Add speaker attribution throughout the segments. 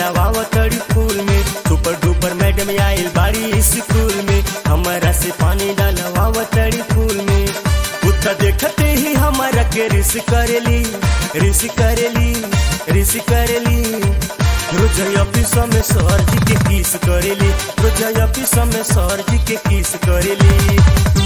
Speaker 1: डलवाव तड़ी फूल में सुपर डुपर मैडम आइल बाड़ी स्कूल में हमारा से पानी डलवाव तड़ी फूल में उतना देखते ही हमारा के रिस करेली रिस करेली रिस करेली रोज ऑफिस में सर जी के किस करेली रोज ऑफिस में सर जी के किस करेली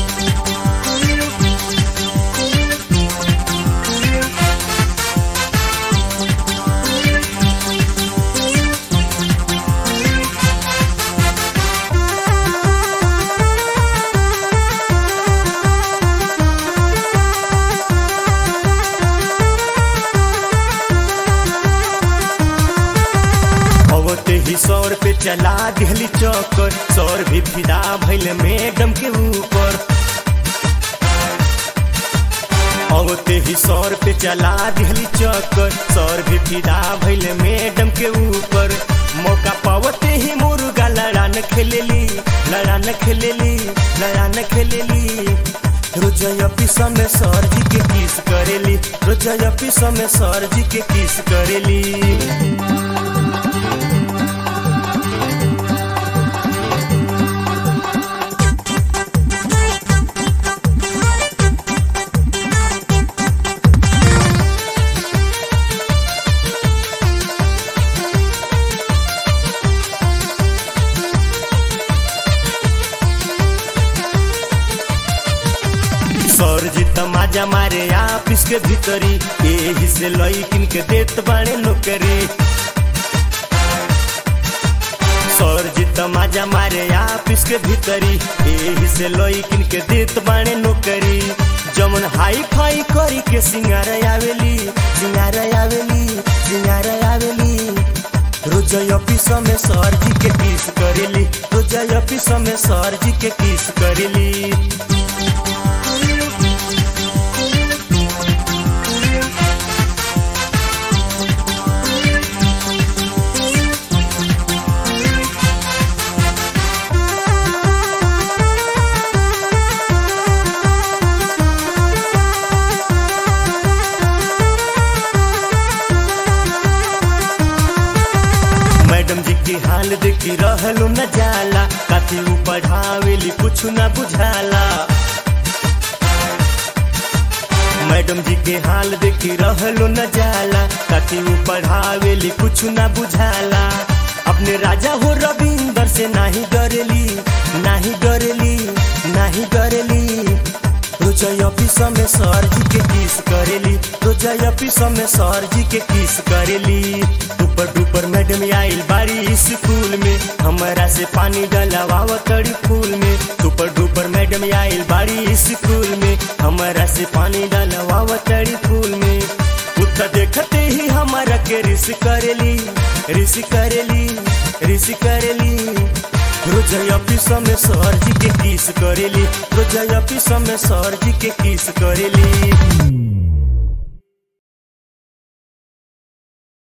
Speaker 1: अवते ही सौर पे चला दिहली चौकर सौर भी फिदा भइल मैडम के ऊपर अवते ही सौर पे चला दिहली चौकर सौर भी फिदा भइल मैडम के ऊपर मौका पावते ही मुर्गा लड़ान खेलेली लड़ान खेलेली लड़ान खेलेली रोज ऑफिस में सर जी के किस करेली रोज ऑफिस में सर जी के किस करेली सर जी तमाजा मारे ऑफिस के भीतरी एही से लईकिन के देत बाणे नौकरी सर जी तमाजा मारे ऑफिस के भीतरी एही से लईकिन के देत बाणे नौकरी जमन हाई फाई करी के सिंगार आवेली सिंगार आवेली सिंगार आवेली रोज ऑफिस में सर जी के किस करेली रोज ऑफिस में सर जी के किस करेली मैडम जी की हाल देखी रहलू न जाला काफी ऊ पढ़ावेली कुछ न बुझाला मैडम जी के हाल देखी रहलू न जाला काफी ऊ पढ़ावेली कुछ न बुझाला अपने राजा हो रविंदर से नाही डरेली नाही डरेली नाही डरेली रोज ऑफिस में सर जी के किस करेली रोज ऑफिस में सर जी के किस करेली ऊपर डुपर मैडम आइल बाड़ी स्कूल में हमारा से पानी डलवाव तड़ी फूल में ऊपर डुपर मैडम आइल बाड़ी स्कूल में हमारा से पानी डलवाव तड़ी फूल में उतना देखते ही हमारा के रिस करेली रिस करेली रिस करेली रोज ऑफिस में सर जी के किस करेली रोज ऑफिस में सर जी के किस करेली